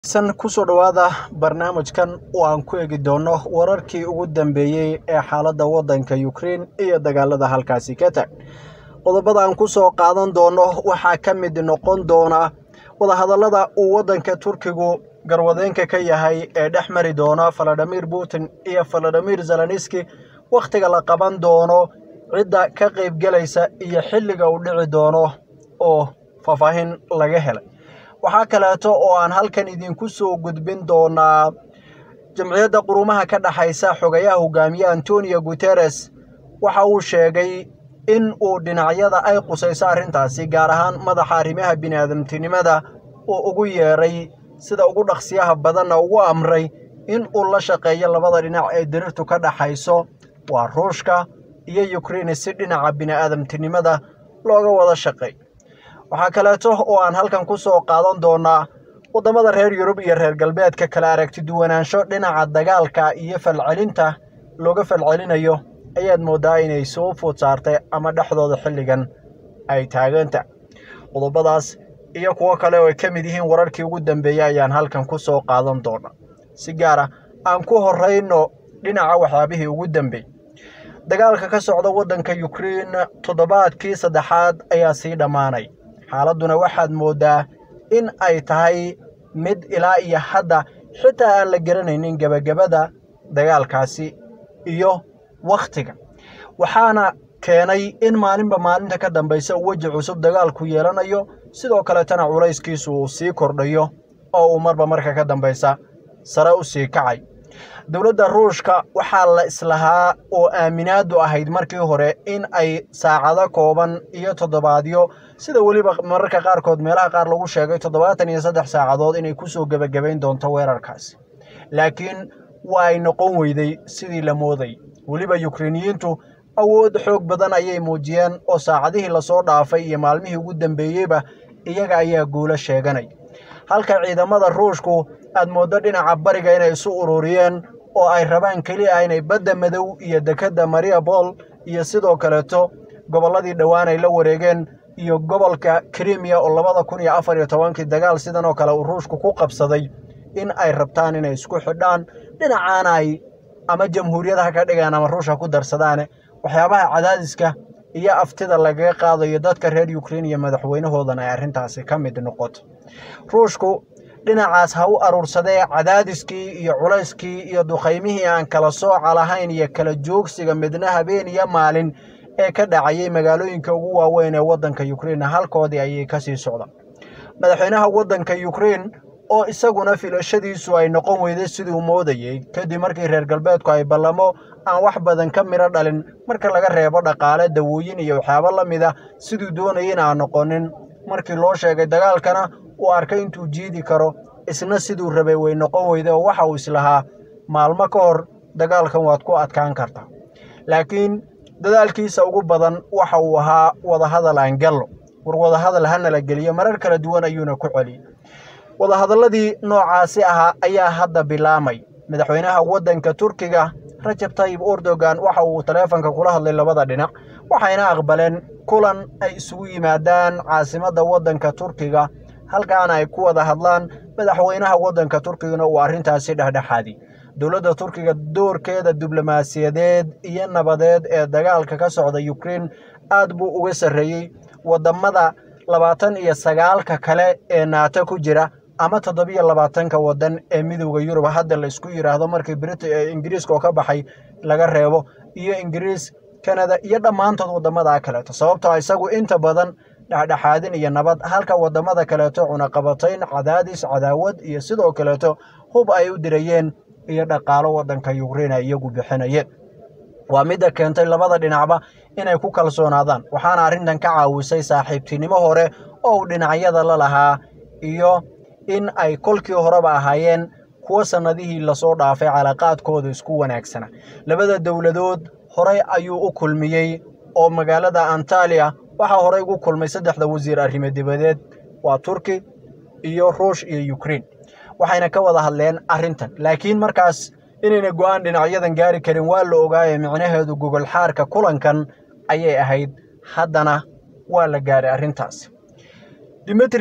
san kusoo dhowaada barnaamijkan oo aan ku eegi doono wararkii ugu dambeeyey ee xaaladda waddanka Ukraine iyo dagaalada halkaasi ka tag qodobada aan kusoo qaadan doono waxaa ka mid noqon doona wadahadallada uu waddanka Turkigu garwadeenka ka yahay ee dhex mari doona Vladimir Putin iyo Vladimir Zelensky wakhtiga la qaban doono cidda ka qaybgelaysa iyo xilliga uu dhici doono oo faahfaahin laga helay waxaa kaleeto oo aan halkan idinku soo gudbin doonaa jamciyadda qurumaha ka dhexaysa xogayaha hogaamiye antonio guteres waxa uu sheegay in uu dhinacyada ay qusayso arrintaasi gaar ahaan madaxa arrimaha bini'aadamtinimada uu ugu yeeray sida ugu dhaqsiyaha badanna ugu amray in uu la shaqeeyo labada dhinac ee dirirtu ka dhexayso waa ruushka iyo ukrein si dhinaca bini'aadamtinimada looga wada shaqeey waxaa kaleeto oo aan halkan ku soo qaadan doonaa waddamada reer yurub iyo reer galbeedka kala aragti duwanaansho dhinaca dagaalka iyo falcelinta looga falcelinayo ayaad mooddaa inay soo food saartay ama dhexdooda xilligan ay taaganta qodobadaas iyo kuwo kale oo ay ka mid yihiin wararkii ugu dambeeyey ayaan halkan ku soo qaadan doonaa si gaara aan ku horrayno dhinaca waxyaabihii ugu dambeeyey dagaalka ka socda waddanka ukrein toddobaadkii saddexaad ayaa sii dhammaanay xaaladduna waxaad mooddaa in ay tahay mid ilaa iyo hadda xitaa aan la garanaynin gebagabada dagaalkaasi iyo wakhtiga waxaana keenay in maalinba maalinta ka dambaysa uu weji cusub dagaalku yeelanayo sidoo kaletana culayskiisu uu sii kordhayo oo uu marba marka ka dambaysa sare u sii kacay dowladda ruushka waxaa la islahaa oo aaminaadu ahayd markii hore in ay saacado kooban iyo toddobaadyo sida weliba mararka qaarkood meelaha qaar lagu sheegay toddobaatan iyo saddex saacadood inay kusoo gebagabayn doonto weerarkaasi laakiin waa ay noqon weyday sidii la mooday weliba yukreiniyiintu awood xoog badan ayay muujiyeen oo saacadihii lasoo dhaafay iyo maalmihii ugu dambeeyeyba iyaga ayaa guulo sheeganay halka ciidamada ruushku aad mooddo dhinaca bariga inay isu ururiyeen oo ay rabaan keli ah inay badda madow iyo dekedda mariabol iyo sidoo kaleeto gobolladii dhowaan ay la wareegeen iyo gobolka krimiya oo labada kun iyo afar iyo tobankii dagaal sidan oo kale uu ruushku ku qabsaday in ay rabtaan inay isku xidhaan dhinacaana ay ama jamhuuriyadaha ka dhigaan ama ruushka ku darsadaane waxyaabaha cadaadiska iyo aftida lagaga qaadayo dadka reer ukrein iyo madaxweynahoodana ay arrintaasi ka mid noqoto ruushku dhinacaas ha u aruursadee cadaadiskii iyo culayskii iyo duqaymihii aan kala sooca lahayn iyo kala joogsiga midna habeen iyo maalin ee ka dhacayay magaalooyinka ugu waaweyn ee waddanka ukrein halkoodii ayay ka sii socdaan madaxweynaha waddanka ukrein oo isaguna filashadiisu ay noqon weyday siduu moodayey kadib markii reer galbeedku ay ballamo aan wax badan ka midho dhalin marka laga reebo dhaqaale dawooyin iyo waxyaabo la mid ah siduu doonayay in aan noqonin markii loo sheegay dagaalkana uu arkay intuu jiidi karo isna siduu rabay way noqon weyday oo waxa uu islahaa maalmo ka hor dagaalkan waad ku adkaan kartaa laakiin dadaalkiisa ugu badan waxa uu ahaa wadahadal aan gallo war wadahadal hana la geliyo marar kala duwan ayuuna ku celiyey wadahadalladii noocaasi ahaa ayaa hadda bilaamay madaxweynaha waddanka turkiga rajab tayib erdogan waxa uu taleefanka kula hadlay labada dhinac waxayna aqbaleen kulan ay isugu yimaadaan caasimadda waddanka turkiga halkaana ay ku wada hadlaan madaxweynaha waddanka turkigana uu arrintaasi dhexdhexaadi dowladda turkiga doorkeeda diblomaasiyadeed iyo nabadeed ee dagaalka ka socda ukrein aad buu uga sarreeyey waddamada labaatan iyo sagaalka kale ee naato ku jira ama toddobiyo labaatanka waddan ee midowda yurub hadda la isku yidhaahdo markii brit ingiriiska oo ka baxay laga reebo iyo ingiriis kanada iyo dhammaantood waddamada kaleeto sababtoo isagu inta badan dhexdhexaadin iyo nabad halka waddamada kaleeto cunaqabatayn cadaadis cadaawad iyo sidoo kaleeto hub ay u dirayeen iyo dhaqaalo waddanka ukrein ay iyagu bixinayeen waa midda keentay labada dhinacba inay ku kalsoonaadaan waxaana arrintan ka caawisay saaxiibtinimo hore oo uu dhinacyada la lahaa iyo in ay kolkii horeba ahaayeen kuwo sannadihii lasoo dhaafay calaaqaadkooda isku wanaagsana labada dowladood horey ayuu u kulmiyey oo magaalada antaliya waxaa horey ugu kulmay saddexda wasiir arrimo dibadeed waa turki iyo ruush iyo ukrein waxayna ka wada hadleen arrintan laakiin markaas inayna go'aan dhinacyadan gaari karin waa la ogaaye micnaheedu gogol xaarka kulankan ayay ahayd haddana waa la gaaray arrintaasi dimitri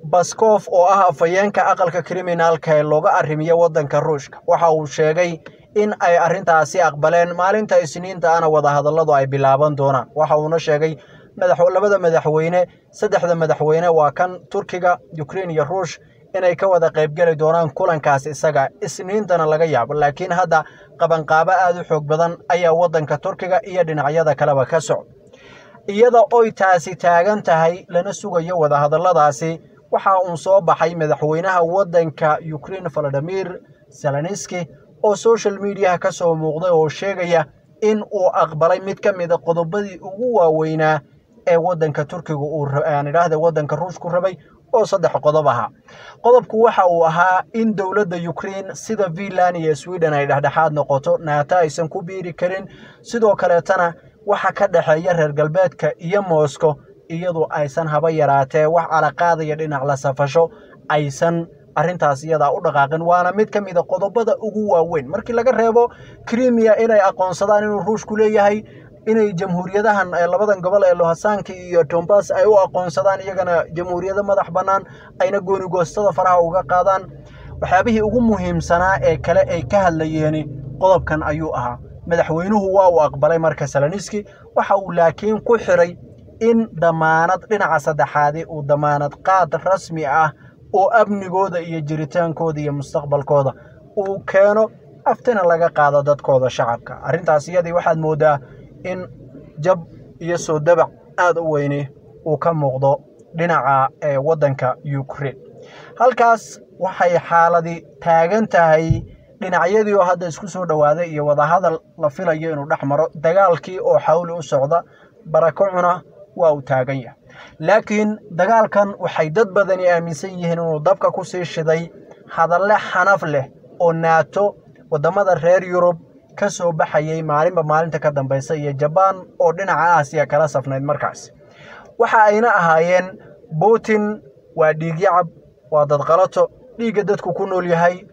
baskof oo ah afhayeenka aqalka kriminaalka ee looga arrimiyo waddanka ruushka waxa uu sheegay in ay arrintaasi aqbaleen maalinta isniinta ana wadahadalladu ay bilaaban doonaan waxa uuna sheegay labada madaxweyne saddexda madaxweyne waa kan turkiga ukrein iyo ruush inay ka wada qaybgeli doonaan kulankaas isaga isniintana laga yaabo laakiin hadda qabanqaabo aada u xoog badan ayaa waddanka turkiga iyo dhinacyada kaleba ka socda iyada oy taasi taagan tahay lana sugayo wadahadalladaasi waxa uu soo baxay madaxweynaha waddanka ukrein valadimir zelenski oo social mediaha ka soo muuqday oo sheegaya in uu aqbalay mid ka mida qodobadii ugu waaweynaa ee waddanka turkiga uu aan idhaahda waddanka ruushku rabay oo saddex qodob ahaa qodobku waxa uu ahaa in dowladda ukrein sida finland iyo sweden ay dhexdhexaad noqoto naato aysan ku biiri karin sidoo kaleetana waxa ka dhexeeya reer galbeedka iyo moscow iyadu aysan haba yaraatee wax calaqaadaya dhinac la safasho aysan arrintaas iyadaa u dhaqaaqin waana mid ka mida qodobada ugu waaweyn markii laga reebo krimiya inay aqoonsadaan inuu ruushku leeyahay inay jamhuuriyadahan labadan gobol ee lohasaanka iyo tombas ay u aqoonsadaan iyagana jamhuuriyado madax bannaan ayna goonigoostada faraha uga qaadaan waxyaabihii ugu muhiimsanaa ee kale ay ka hadlayeeni qodobkan ayuu ahaa madaxweynuhu waa uu aqbalay marka saloniski waxa uu laakiin ku xiray in damaanad dhinaca saddexaadi uu damaanad qaad rasmi ah oo amnigooda iyo jiritaankooda iyo mustaqbalkooda uu keeno aftina laga qaado dadkooda shacabka arrintaas iyadii waxaad mooddaa in jab iyo soo dabac aada u weyni uu ka muuqdo dhinaca ee waddanka ukrein halkaas waxay xaaladi taagan tahay dhinacyadii oo hadda isku soo dhowaaday iyo wadahadal la filayo inuu dhex maro dagaalkii oo xawli u socda barakacuna waa uu taagan yahay laakiin dagaalkan waxay dad badani aaminsan yihiin inuu dabka ku sii shiday hadalle xanaf leh oo naato waddamada reer yurub ka soo baxayay maalinba maalinta ka dambaysa iyo jabaan oo dhinaca aasiya kala safnayd markaas waxa ayna ahaayeen putin waa dhiigyacab waa dadqalato dhiigga dadku ku nool yahay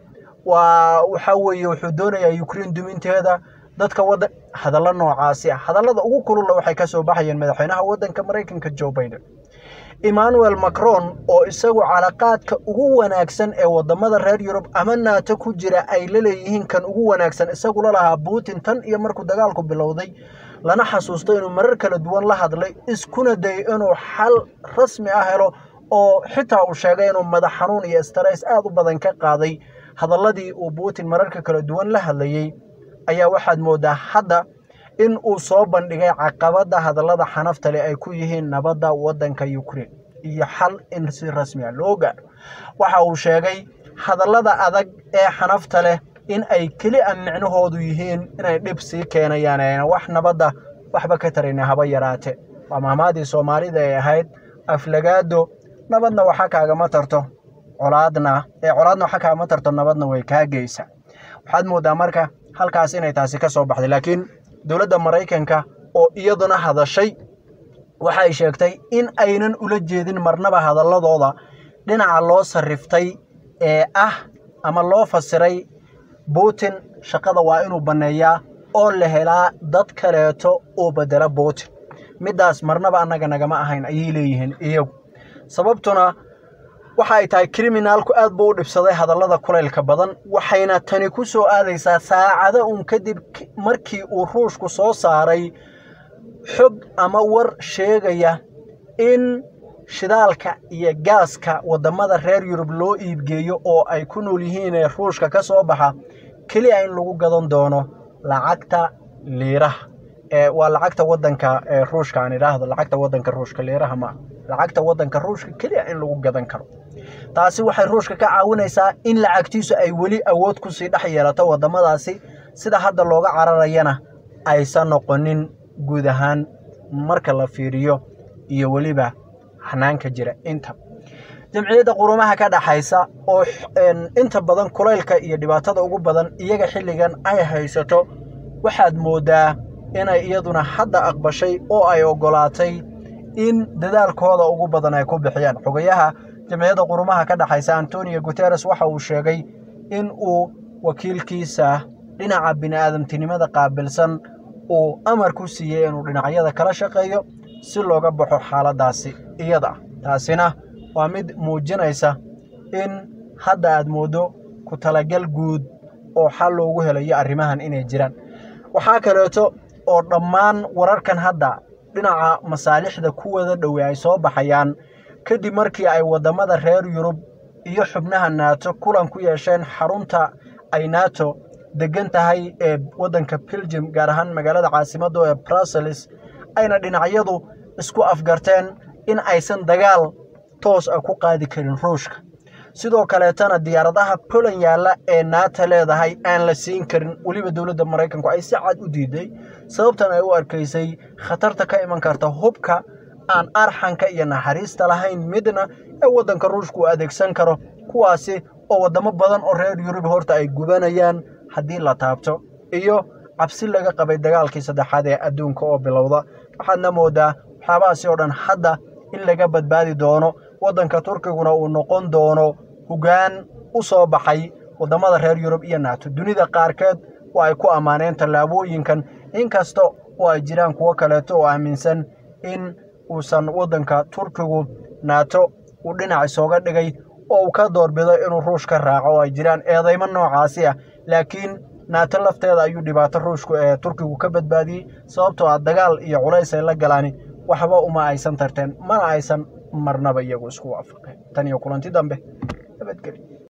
waa waxa weeye wuxuu doonayaa ukrein duminteeda dadka waddan hadallo noocaasi ah hadallada ugu kululla waxay ka soo baxayeen madaxweynaha waddanka maraykanka joe biden emmanuel macron oo isagu calaqaadka ugu wanaagsan ee waddamada reer yurub ama naato ku jira ay la leeyihiin kan ugu wanaagsan isagu la lahaa putin tan iyo markuu dagaalku bilowday lana xasuusto inuu marar kala duwan la hadlay iskuna dayay inuu xal rasmi ah helo oo xitaa uu sheegay inuu madax xanuun iyo stress aada u badan ka qaaday hadalladii uu putin mararka kala duwan la hadlayey ayaa waxaad mooddaa hadda in uu soo bandhigay caqabadda hadallada xanafta leh ay ku yihiin nabadda waddanka ukrein iyo xal in si rasmi a loo gaadho waxa uu sheegay hadallada adag ee xanafta leh in ay keli a micnahoodu yihiin inay dhib sii keenayaan ayna wax nabadda waxba ka tarayna haba yaraate waa mahmaadii soomaalida ay ahayd aflagaado nabadna waxa kaagama tarto colaadna ee colaadna waxa kaagama tarto nabadna way kaa geysa waxaad mooddaa marka halkaas inay taasi ka soo baxday laakiin dowladda maraykanka oo iyaduna hadashay waxay sheegtay in aynan ula jeedin marnaba hadalladooda dhinaca loo sarriftay ee ah ama loo fasiray putin shaqada waa inuu banneeyaa oo la helaa dad kaleeto oo beddela putin middaas marnaba annaga nagama ahayn ayay leeyihiin iyagu sababtuna waxa ay tahay kriminaalku aad buu u dhibsaday hadallada kulaylka badan waxayna tani ku soo aadaysaa saacado un kadib markii uu ruushku soo saaray xog ama war sheegaya in shidaalka iyo gaaska waddamada reer yurub loo iibgeeyo oo ay ku nool yihiin ee ruushka ka soo baxa keliya in lagu gadan doono lacagta liiraha waa lacagta wadanka ruushka aan idhaahdo lacagta wadanka ruushka liiraha ma lacagta wadanka ruushka keliya in lagu gadan karo taasi waxay ruushka ka caawinaysaa in lacagtiisu ay weli awood kusii dhex yeelato wadamadaasi sida hadda looga cararayana aysan noqonin guud ahaan marka la fiiriyo iyo weliba hanaanka jira inta jamciyadda qurumaha ka dhaxaysa oo inta badan kulaylka iyo dhibaatada ugu badan iyaga xilligan ay haysato waxaad mooddaa inay iyaduna hadda aqbashay oo ay oggolaatay in dadaalkooda ugu badan ay ku bixiyaan xogayaha jamciyadda qurumaha ka dhaxaysa antonio guteres waxa uu sheegay in uu wakiilkiisa dhinaca bini'aadamtinimada qaabilsan uu amar ku siiyey inuu dhinacyada kala shaqeeyo si looga baxo xaaladaasi iyada taasina waa mid muujinaysa in hadda aad mooddo ku talagal guud oo xal loogu helayo arrimahan inay jiraan waxaa kaleeto oo dhammaan wararkan hadda dhinaca masaalixda ku wada dhowey ay soo baxayaan kadib markii ay waddamada reer yurub iyo xubnaha naato kulan ku yeesheen xarunta ay nato degan tahay ee waddanka belgium gaar ahaan magaalada caasimadda ee brussels ayna dhinacyadu isku afgarteen in aysan dagaal toos ah ku qaadi karin ruushka sidoo kaleetana diyaaradaha poland yaalla ee naata leedahay aan la siin karin weliba dowladda maraykanku ay si cad u diiday sababtan ay u arkaysay khatarta ka iman karta hubka aan arxanka iyo naxariista lahayn midna ee waddanka ruushka uu adeegsan karo kuwaasi oo waddamo badan oo reer yurub horta ay gubanayaan haddii la taabto iyo cabsi laga qabay dagaalkii saddexaad ee adduunka oo bilowda waxaadna moodaa waxyaabahaasi oo dhan hadda in laga badbaadi doono waddanka turkiguna uu noqon doono hoggaan u soo baxay waddamada reer yurub iyo naato dunida qaarkeed oo ay ku ammaaneen tallaabooyinkan inkasta oo ay jiraan kuwo kaleeto oo aaminsan in uusan waddanka turkigu naato uu dhinac isooga dhigay oo uu ka doorbido inuu ruush ka raaco oo ay jiraan eedaymo noocaasi ah laakiin naato lafteeda ayuu dhibaato ruushku ee turkigu ka badbaadiyey sababtoo ah dagaal iyo culays ay la galaani waxba uma aysan tarteen mana aysan marnaba iyagu isku waafaqeen tan iyo kulanti dambe nabadgeli